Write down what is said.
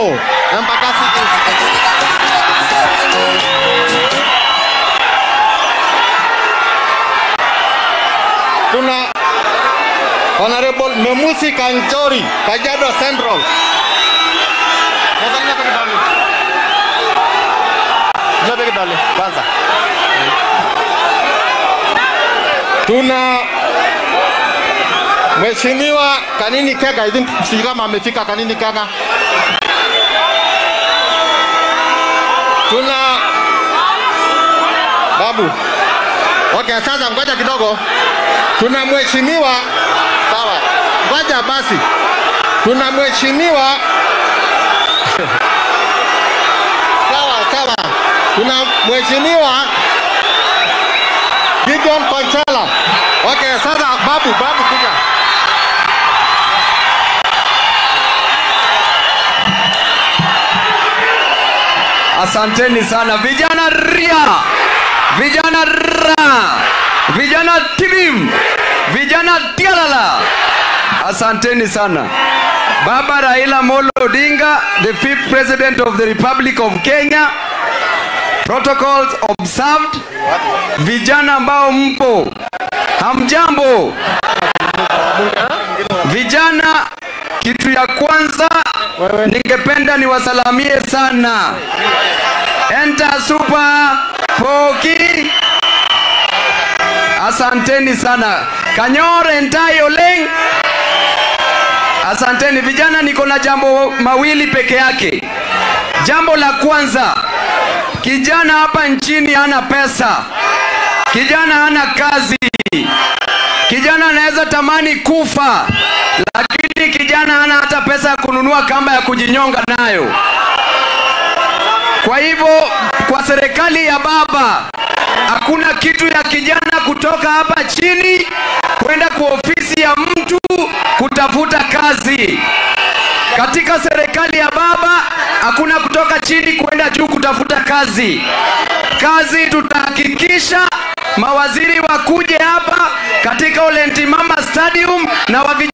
Honorable Embakasi East. Tuna Honorable Memusi Kanchori, Kajiado Central. Nataka nipe kidole. Nipe kidole kwanza. Tuna Mheshimiwa Kanini Kega, I think sijui kama amefika Kanini Kega. Tuna Babu. Okay, sasa ngoja kidogo. Tuna mheshimiwa sawa. Ngoja basi. Tuna mheshimiwa sawa sawa. Tuna mheshimiwa Gideon Panchala. Okay, sasa babu babu kuja. Asanteni sana vijana ria, vijana ra, vijana tibim, vijana tialala. Asanteni sana. Baba Raila Molo Odinga, the fifth president of the Republic of Kenya. Protocols observed. Vijana ambao mpo, hamjambo. Vijana, kitu ya kwanza ningependa niwasalamie sana. Enter super poki. Asanteni sana. Kanyor entai oleng. Asanteni vijana, niko na jambo mawili peke yake. Jambo la kwanza, kijana hapa nchini hana pesa, kijana hana kazi, kijana anaweza tamani kufa, lakini kijana hana hata pesa ya kununua kamba ya kujinyonga nayo. Kwa hivyo, kwa serikali ya baba hakuna kitu ya kijana kutoka hapa chini kwenda kwa ofisi ya mtu kutafuta kazi. Katika serikali ya baba hakuna kutoka chini kwenda juu kutafuta kazi. Kazi tutahakikisha mawaziri wakuje hapa katika Ole Ntimama Stadium na wa